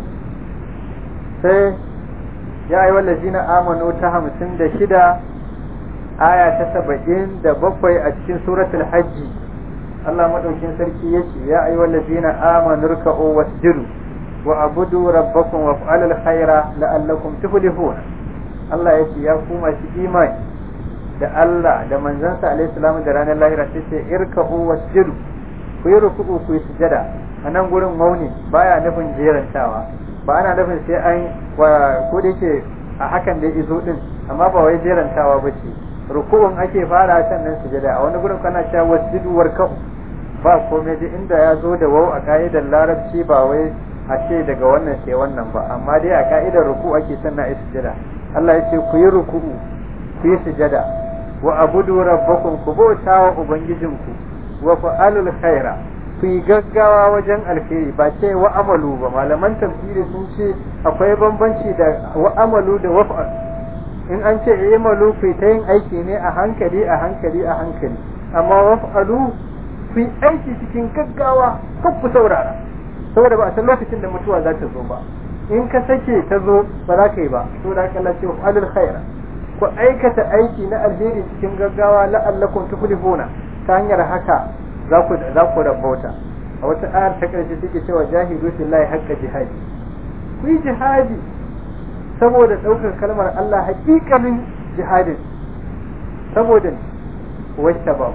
Speaker 1: sai ya ayi wallazina amanu ta hamsin da shida aya ta saba'in da bakwai a cikin suratul hajji Allah madaukin sarki ya ce ya ayi wallazina amanu ruka'u wasjudu wa abudu rabbakum wa fa'alul khaira la'allakum tuflihun Allah ya ce ya ku masu imani da Allah da manzansa alaihi salamu da ranar lahira sai ce irka'u wasjudu ku yi ruku'u ku yi sujada a nan gurin mauni baya nufin jerantawa ba ana nufin sai an ko da yake a hakan da izo din amma ba wai jerantawa ba ce ruku'un ake fara sannan sujada a wani gurin kana cewa wasjudu warka'u ba komai da inda ya zo da wau a ka'idar larabci ba wai a ce daga wannan sai wannan ba amma dai a ka'idar ruku ake sannan a sujada Allah ya ce ku yi ruku'u ku yi sujada wa abudu rabbakum ku bauta wa ubangijinku wa fa'alul khaira ku yi gaggawa wajen alheri ba ce wa amalu ba malaman tafsiri sun ce akwai bambanci da wa amalu da waf'al in an ce imalu ku ta yin aiki ne a hankali a hankali a hankali amma waf'alu ku yi aiki cikin gaggawa kan ku saurara saboda ba a san lokacin da mutuwa za ta zo ba in ka sake ta zo ba za ka yi ba saboda haka Allah ce waf'alul khaira ku aikata aiki na alheri cikin gaggawa la'allakum tuflihuna ta hanyar haka za ku za ku rabauta a wata ayar ta karshe take cewa jahidu fillahi haqqa jihadi ku yi jihadi saboda daukar kalmar Allah haƙiƙanin jihadin saboda wacce ba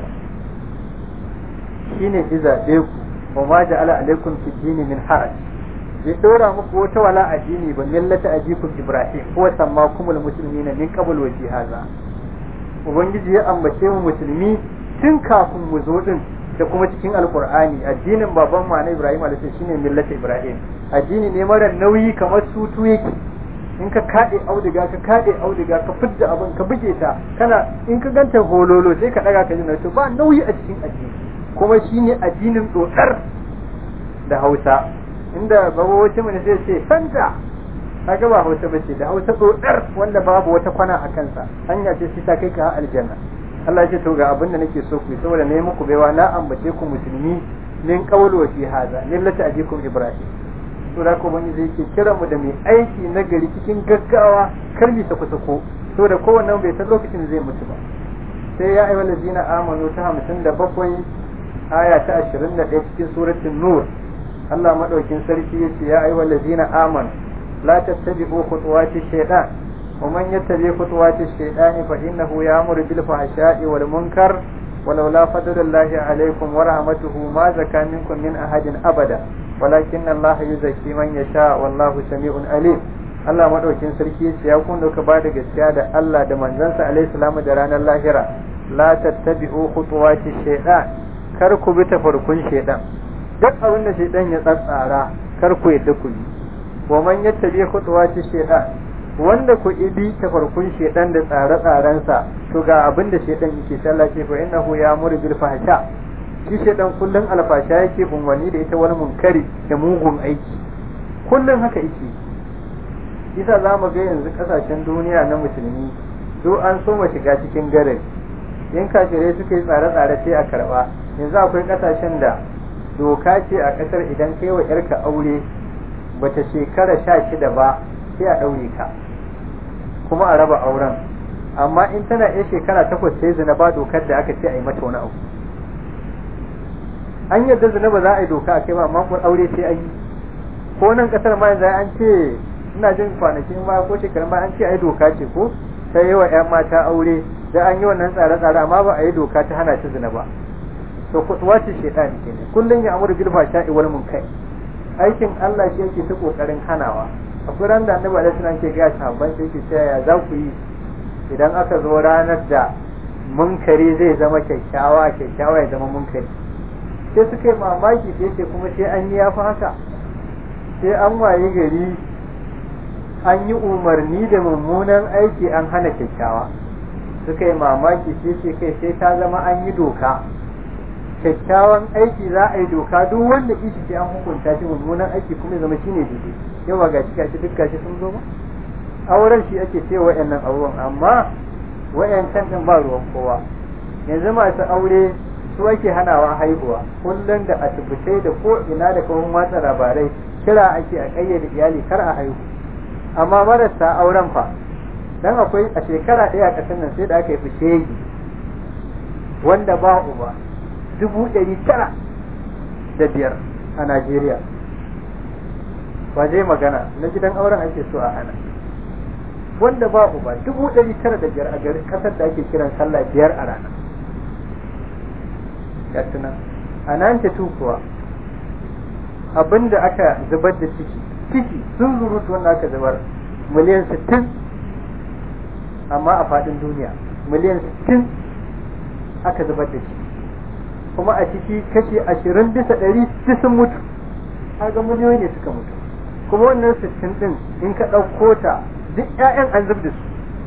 Speaker 1: shine izabe ku wa ma ja'ala alaikum fi dini min haraj bai dora muku wata wala addini ba millata ajikum ibrahim ko sammakumul muslimina min qabl wa jihaza ubangiji ya ambace mu musulmi tun kafin mu zo din da kuma cikin alkur'ani addinin baban mu na ibrahim alaihi shine millata ibrahim addini ne mara nauyi kamar sutu yake in ka kade auduga ka kade auduga ka fidda abin ka buge ta kana in ka ganta hololo sai ka daga ka ji to ba nauyi a cikin addini kuma shine addinin dodar da Hausa inda babawaci mu ne sai ce santa kaga ba hausa bace da hausa dodar wanda babu wata kwana a kansa hanya ce sai ta kai ka aljanna Allah ya ce to ga abin da nake so ku saboda ne muku baiwa na ambace ku musulmi min qawlu wa fi hadha millati ajikum ibrahim to da ko bani zai ke kira mu da mai aiki na gari cikin gaggawa kar mi sako sako saboda kowanne bai san lokacin zai mutu ba sai ya ayyuhal ladina amanu ta 57 aya ta 21 cikin suratul nur Allah madaukin sarki yace ya ayyuhal ladina amanu la tattabi'u khutuwati shaytan wa man yattabi khutuwati shaytan fa innahu ya'muru bil fahsha'i wal munkar ولولا فضل الله عليكم ورحمته ما زكى منكم من أحد أبدا ولكن الله يزكي من يشاء والله سميع عليم Allah madaukin sarki yace ya kun ka bada gaskiya da Allah da manzansa alaihi salamu da ranar lahira la tattabi'u khutuwati shaytan kar ku bi tafarkun shaytan duk abin da shaytan ya tsatsara kar ku yadda ku yi wa man yattabi khutuwati shaytan wanda ku ibi tafarkun shaytan da tsare-tsarensa to ga abin da shaytan yake sallah ce fa innahu ya'muru bil fahsha shi shaytan kullun alfasha yake bunwani da ita wani munkari da mugun aiki kullun haka yake isa za mu ga yanzu kasashen duniya na musulmi do an so mu shiga cikin garin in kafirai suka yi tsare-tsare sai a karba yanzu akwai kasashen da doka ce a kasar idan kai wa yarka aure bata shekara sha shida ba sai a ɗaure ka kuma a raba auren amma in tana iya shekara takwas sai zina ba dokar da aka ce a yi mata wani abu an yadda zina ba za a yi doka a kai ba amma aure sai an yi ko nan kasar ma yanzu an ce ina jin kwanakin ba ko shekarun ba an ce ai doka ce ko ta yi wa 'yan mata aure da an yi wannan tsare-tsare amma ba a yi doka ta hana ta zina ba to kutuwa ce shaitani kenan kullum ya amuru bil fasha'i wal munkar aikin Allah shi yake ta kokarin hanawa akwai ran da annabi alaihi salam ke ga sahabban sai yake cewa ya za ku yi idan aka zo ranar da munkari zai zama kyakkyawa kyakkyawa ya zama munkari sai suka yi mamaki sai ce kuma sai an yi yafi haka sai an waye gari an yi umarni da mummunan aiki an hana kyakkyawa suka yi mamaki sai ce kai sai ta zama an yi doka kyakkyawan aiki za a yi doka duk wanda ishi sai an hukunta shi mummunan aiki kuma zama shi ne daidai yawa ga shi gashi duk gashi sun zo ba auren shi ake ce wa'annan auren amma wa'yancan din ba ruwan kowa yanzu masu aure su ake hanawa haihuwa kullum da asibitai da ko ina da kawon watsa labarai kira ake a kayyade iyali kar a haihu amma marasa auren fa dan akwai a shekara ɗaya a ƙasar nan sai da aka yi fishegi wanda ba uba dubu ɗari tara da biyar a Najeriya ba zai magana na gidan auren ake so a hana wanda ba uba dubu ɗari tara da biyar a garin ƙasar da ake kiran sallah biyar a rana gatuna a nan ta kuwa abinda aka zubar da ciki ciki sun zurutu wanda aka zubar miliyan sittin amma a faɗin duniya miliyan sittin aka zubar da ciki kuma a ciki kashi ashirin bisa ɗari duk sun mutu kaga miliyoyi ne suka mutu kuma wannan sittin ɗin in ka ɗauko ta duk ƴaƴan an zub da su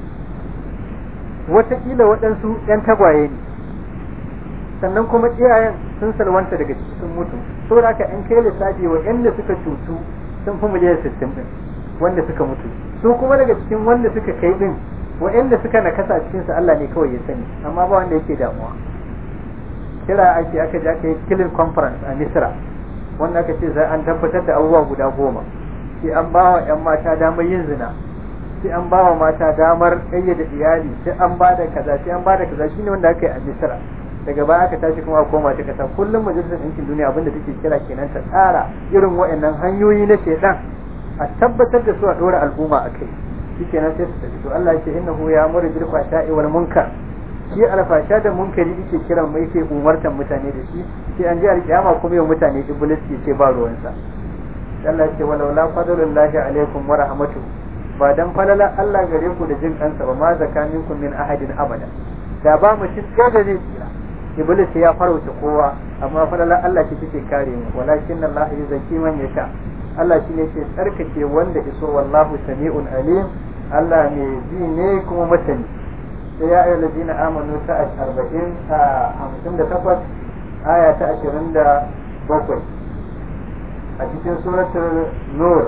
Speaker 1: wataƙila waɗansu ƴan tagwaye ne sannan kuma iyayen sun salwanta daga ciki sun mutu saboda haka in kai lissafi wa ƴanda suka cutu sun fi miliyan sittin ɗin wanda suka mutu su kuma daga cikin wanda suka kai ɗin wa'anda suka nakasa cikinsu Allah ne kawai ya sani amma ba wanda yake damuwa kira ake aka je aka yi killing conference a misra wanda aka ce sai an tabbatar da abubuwa guda goma sai an ba wa 'yan mata damar yin zina sai an ba wa mata damar ƙayyade iyali sai an ba da kaza sai an ba da kaza shine wanda aka yi a misra daga baya aka tashi kuma a koma ta kasa kullum majalisar ɗinkin duniya abinda take kira kenan ta tsara irin waɗannan hanyoyi na shaidan a tabbatar da su a ɗora al'umma a kai shikenan sai su tafi to Allah ya ce innahu ya amuru bil fahsha'i wal munkar shi alfasha da munkari yake kiran mai yake umartan mutane da shi sai an ji alkiyama kuma yau mutane iblis ke ce ba ruwansa Allah ya ce walau la fadlullahi alaikum wa rahmatu ba dan falala Allah gare ku da jin kansa ba ma zakaminkum min ahadin abada da ba mu shi da zai tsira iblis ya farauta kowa amma falala Allah ce take kare mu walakin Allah yuzaki man yasha Allah shi ne ke tsarkake wanda iso wallahu sami'un alim Allah mai ji ne kuma masani sai ya ayyana ladina amanu ta arba'in a hamsin da takwas aya ta ashirin da bakwai a cikin suratul nur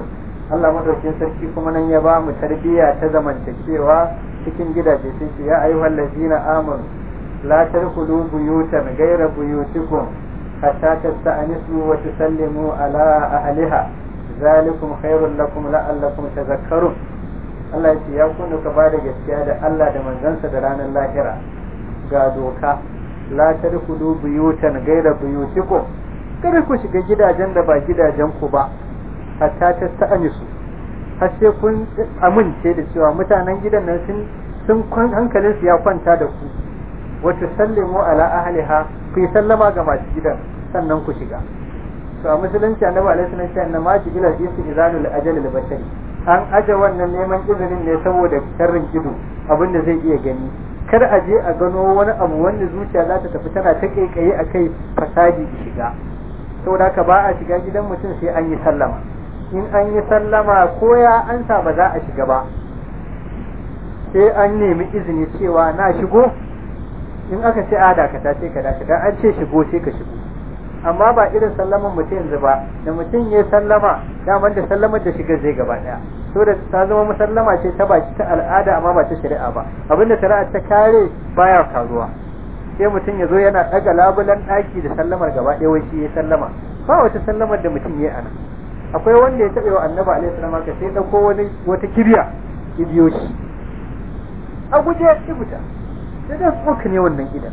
Speaker 1: Allah madaukin sarki kuma nan ya ba mu tarbiyya ta zamantakewa cikin gidaje sai ce ya ayyuhal ladzina amanu la tadkhulu buyutan ghayra buyutikum hatta tasta'nisu wa tusallimu ala ahliha zalikum khairul lakum la'allakum tadhakkarun Allah ya ce ya kunu ka bada gaskiya da Allah da manzansa da ranar lahira ga doka la tadkhulu buyutan ghayra buyutikum kada ku shiga gidajen da ba gidajen ku ba hatta ta sta'anisu har sai kun amince da cewa mutanen gidan nan sun sun hankalin su ya kwanta da ku wata sallimu ala ahliha ku yi sallama ga masu gidan sannan ku shiga to a musulunci annabi alaihi salatu wasallam na maji ila isi izanul ajal al bashari an aje wannan neman izinin ne saboda sharrin ido abin da zai iya gani kar a je a gano wani abu wanda zuciya za ta tafi tana ta kaikaye akai fasadi da shiga saboda haka ba a shiga gidan mutum sai an yi sallama in an yi sallama ko ya ansa ba za a shiga ba sai an nemi izini cewa na shigo in aka ce a dakata sai ka dakata an ce shigo sai ka shigo amma ba irin sallaman mutum yanzu ba da mutum ya sallama daman da sallamar da shiga zai gaba daya so da ta zama musallama ce ta baki ta al'ada amma ba ta shari'a ba abinda shari'a ta kare baya karuwa sai mutum ya zo yana daga labulan daki da sallamar gaba ɗaya wai shi ya sallama ba wata sallamar da mutum ya ana akwai wanda ya taɓa wa annabi alaihi salam ka sai dauko wani wata kibiya ya biyo shi a guje ya fita sai da tsoka ne wannan gidan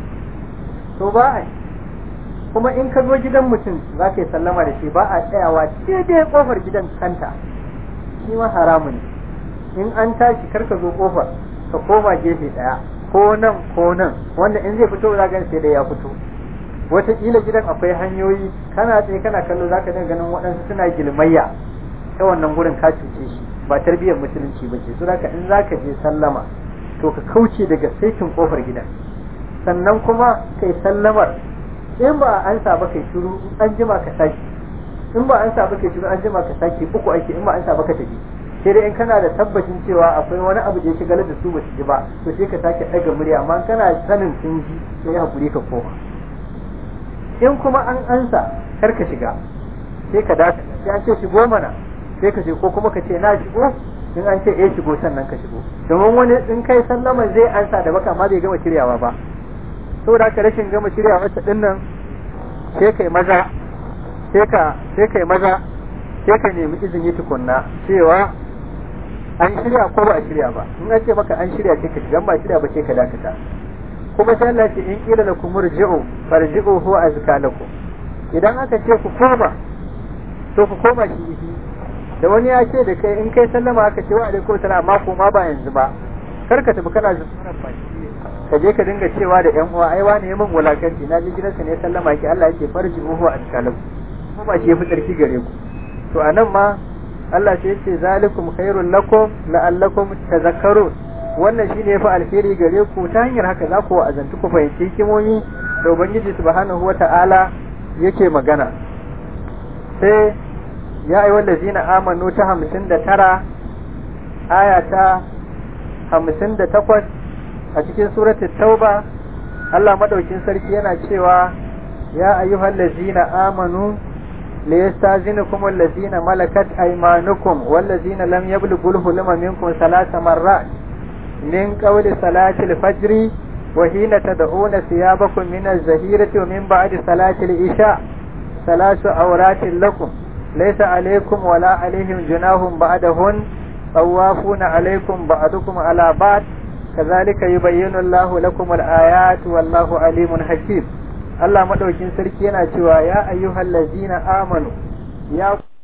Speaker 1: to ba a kuma in ka zo gidan mutum za ka yi sallama da shi ba a tsayawa daidai kofar gidan kanta shi ma haramun ne in an tashi kar ka zo kofar ka koma gefe daya ko nan ko nan wanda in zai fito za ka sai da ya fito wataƙila gidan akwai hanyoyi kana tsaye kana kallo za ka dinga ganin waɗansu suna gilmayya ta wannan gurin ka cuce shi ba tarbiyyar musulunci ba ce saboda in za ka je sallama to ka kauce daga saitin kofar gidan sannan kuma kai sallamar in ba an sa ba kai shiru an jima ka saki in ba an sa ba kai shiru an jima ka saki uku ake in ba an sa ba ka tafi sai dai in kana da tabbacin cewa akwai wani abu da ya shigar da su ba su ji ba to sai ka sake ɗaga murya amma kana sanin sun ji sai ya hakuri ka koma in kuma an ansa kar ka shiga sai ka dace sai an ce shigo mana sai ka ce ko kuma ka ce na shigo in an ce eh shigo sannan ka shigo domin wani in kai sallama zai ansa da baka ma bai gama shiryawa ba saboda haka rashin gama shiryawa ta din nan sai kai maza sai ka sai kai maza sai ka nemi izini tukunna cewa an shirya ko ba a shirya ba in an ce maka an shirya sai ka shiga ba shirya ba sai ka dakata kuma sai Allah ce in kila lakum murji'u farji'u huwa azka lakum idan aka ce ku koma to ku koma shi da wani ya ce da kai in kai sallama aka ce wa alaikum salam amma ko ma ba yanzu ba kar ka tafi kana zuwa ka je ka dinga cewa da yan uwa ai wani yamin wulakanci na ji gidansa ne sallama ki Allah yake farji'u huwa azka lakum kuma shi yafi tsarki gare ku to anan ma Allah sai yace zalikum khairul lakum la'allakum tadhakkarun wannan shine yafi alheri gare ku ta hanyar haka za ku wa'azantu ku fahimci hikimomi da ubangiji subhanahu wata'ala yake magana sai ya ayi wallazina amanu ta hamsin da tara aya ta hamsin da takwas a cikin suratul tauba Allah madaukin sarki yana cewa ya ayyuhal ladzina amanu ليستاذنكم الذين ملكت أيمانكم والذين لم يبلغوا الحلم منكم ثلاث مرات من قول صلاة الفجر وحين تدعون ثيابكم من الزهيرة ومن بعد صلاة العشاء ثلاث عورات لكم ليس عليكم ولا عليهم جناح بعدهن طوافون عليكم بعضكم على بعض كذلك يبين الله لكم الآيات والله عليم حكيم Allah madaukin sarki yana cewa ya ayyuhal ladzina amanu ya